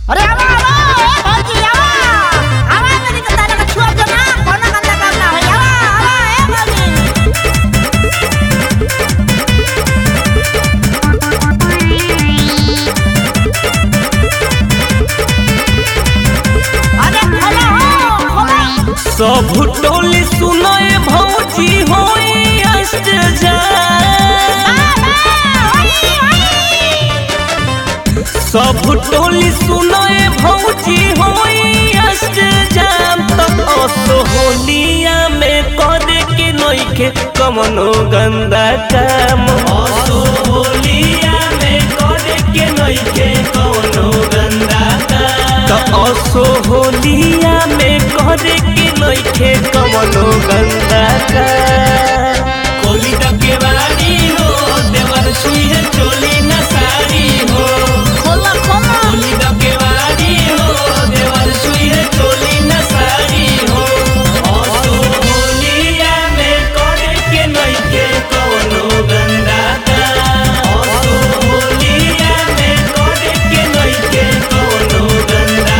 अरे आवा आवा ए भौजी आवा आवा तनी के तारा के छुआ जो ना कोनो गंदा काम ना होई आवा आवा ए भौजी अरे खोलो हो खोलो सब टोली सुनए भौजी होई अष्ट जा सब टोली सुनए भौजी होई अष्ट जाम तो असो होलिया में करे के नइखे कमनो गंदा काम असो होलिया में करे के नइखे कमनो गंदा काम तो असो होलिया में करे के नइखे कमनो गंदा काम कोली डके बाड़ी हो देवर छुइहे चोली न साड़ी हो खोलो खोलो कोली डके बाड़ी हो देवर छुइहे चोली न साड़ी हो असो होलिया में करे के नइखे कवनो गंदा काम असो होलिया में करे के नइखे कवनो गंदा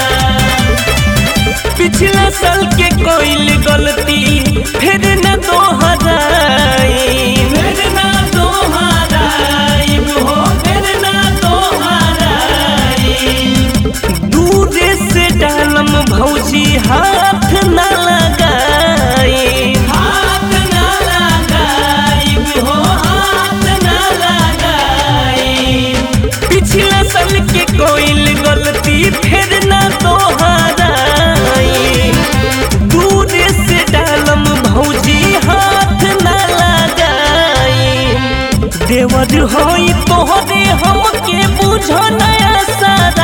काम पिछला साल के कोई गलती फिर न दोहराई फिर न दोहराई हो फिर न दोहराई दूर से डालम भौजी हाथ न लगाई हाथ न लगाई हो हाथ न लगाई पिछला साल के कोई गलती फिर न दोहराई दूर से डालम भौजी हाथ न लगाई देवर होई तोहरे हमके बुझ नया सारा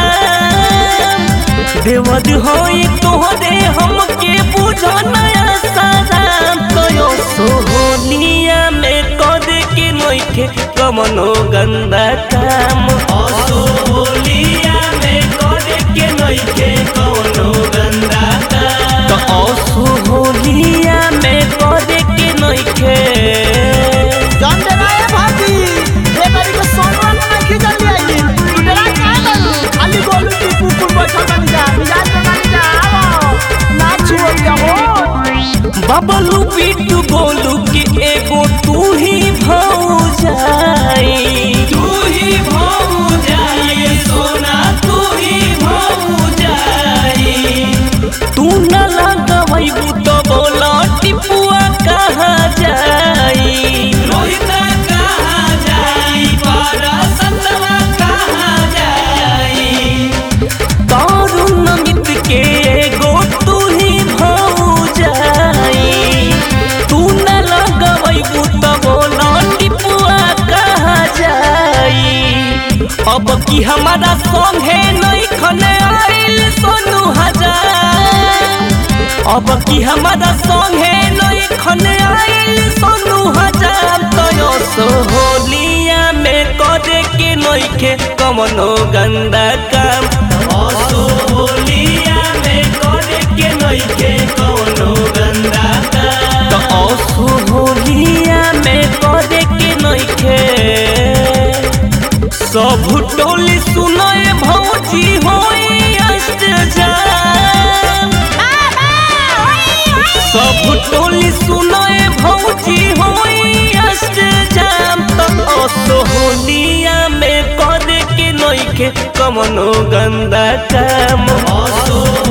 देवर होई तोहरे हमके बुझ नया सारा तो सोहनिया में करे के नइखे कमनो गंदा काम असोहलिया में करे के नइखे कमनो गंदा काम तो असोहलिया में करे के नइखे जान दे रहा है भाभी ये मेरी को सोनवा में नहीं खींच लिया ये तू तेरा क्या करू खाली गोलू की कुकुर बैठा बन जा मिजाज में बन जा आओ ना छुओ क्या हो बबलू बिट्टू गोलू के एगो तू ही भौजाई तू ही भौजाई सोना तू ही भौजाई तू न लगवैबू तो बोला टिपुआ कहाँ जाई रोहिता कहाँ जाई पारा सतवा कहाँ जाई दारुण मित के एगो तू ही भौजाई तू न लगवैबू त बोला टिपुआ कहाँ जाई अब की हमारा संगे नहीं खने आइल सोनू हजार अब की हमारा संगे नहीं खने आइल सोनू हजार तो सोहलिया में करे के नइखे कमनो गंदा काम असोहलिया में करे के नइखे कमनो गंदा काम तो असोहलिया में करे के नइखे सब टोली सुनए भौजी होई अष्ट जाम सब टोली सुनए भौजी होई अष्ट जाम तो असोहलिया में करे के नइखे कमनो गंदा काम असो